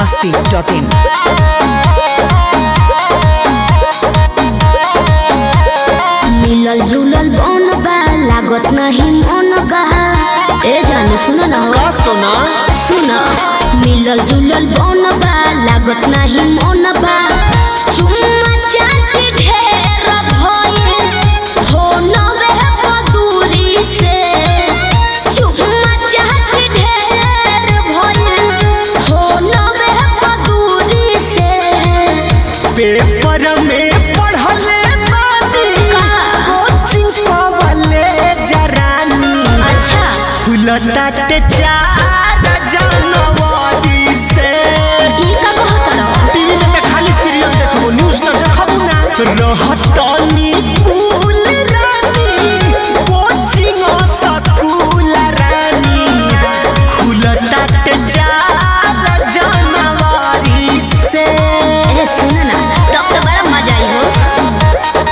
masti.in. मिलल जुलल बन बा लागत नहीं मन बा ए जानू सुन ना हो का सोना सुन मिलल जुलल बन बा लागत नहीं मन बा चुम्मा चाटी ढेर भइल हो नवे बदूरी से चुम्मा चाटी ढेर भइल हो नवे बदूरी से पेपर में पढ़ले बानी का? कोचिंग पवले जरानी अच्छा खुलताटे चार जनवरी से ई का कहत रहो टीवी में तो खाली सीरियल देखबो न्यूज तो देखबो ना रहतनी कुल रानी कोचिंग स्कूल रानी खुलताटे चार जनवरी से ए सुन ना तब तो बड़ा मजा आई हो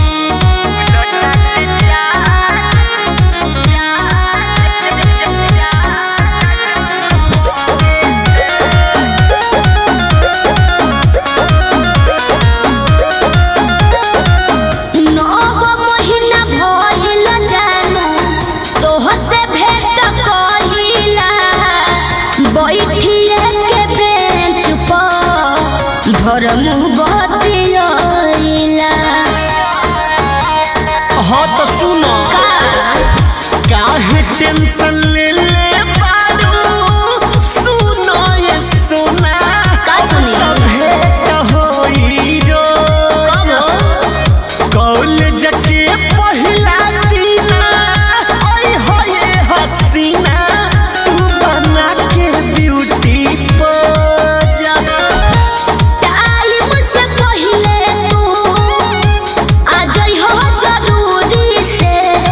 नौ महीना भइल जानू तोह से भेंट कइला बैठिए के बेंच पर घर मुँह बतियला हाँ तो सुनो काहे टेंशन ले ले बारू सुनो ये सुना का सुनी? भेंट होई रो कब हो? कॉलेज के पहिला दिन ओए होए हसीना तू बना के ब्यूटी पोजा टाइम से पहिले तू आ जइहो जरूरी से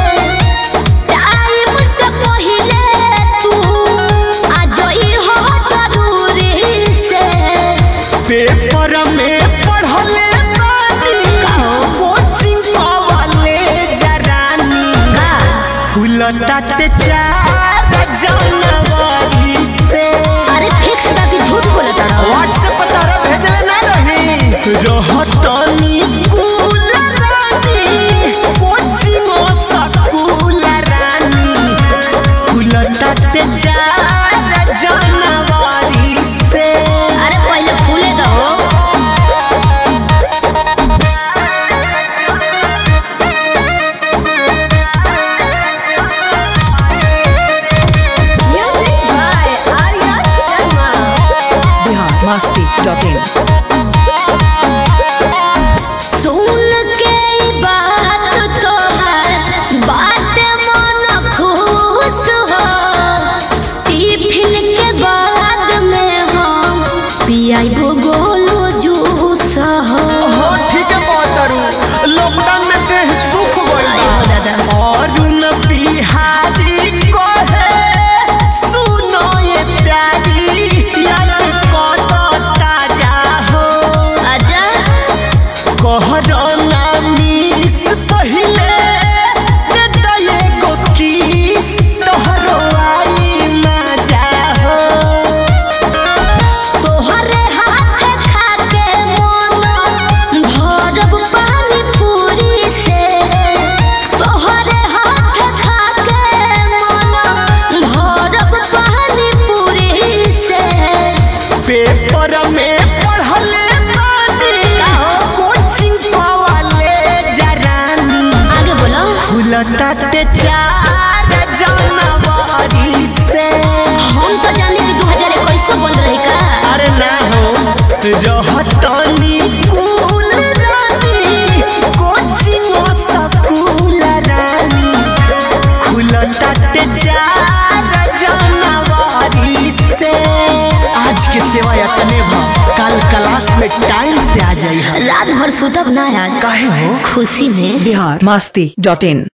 टाइम से पहिले तू आ जइहो जरूरी से पेपर में पढ़ले बानी कहो। कोचिंग वाले जरानी का खुलताटे चार जनवरी से अरे फिक्स बा कि झूठ बोलत रहो व्हाट्सएप पर तारा भेजले ना रही रहतनी कुल रानी कोचिंग स्कूल रानी खुलताटे चार जनवरी से अरे पहिले खुले दो music by Arya Sharma Bihar masti.in. सुन के ई बात तोहर बात मन खुश हो टिफिन के बाद में हम पियाई गोलो जूस हो हो ठीक है बहतरू लॉकडाउन में देह सुख गइल आई हो दादा अरुण बिहारी कहे सुनो ये प्यारी याद कत ताजा हो आजा कहरना मिस पहिले दे दये गो किस तोहरो आई मजा हो तोहरे हाथ खा के मन भरब पानी पूरी से तोहरे हाथ खा के मन भरब पानी पूरी से पेपर में पढ़ले बानी का हो? कोचिंग वाले जरानी आगे बोलो खुलताटे चार जनवरी से हम तो जाने कि 2021 बंद रही का अरे ना हो रहतनी कुल रानी कोचिंग स्कूल रानी खुलताटे चार जनवरी से आज के सेवा यतने भा कल क्लास में टाइम से आ जाई रात भर सुतब ना आज काहे हो खुशी में Bihar masti.in.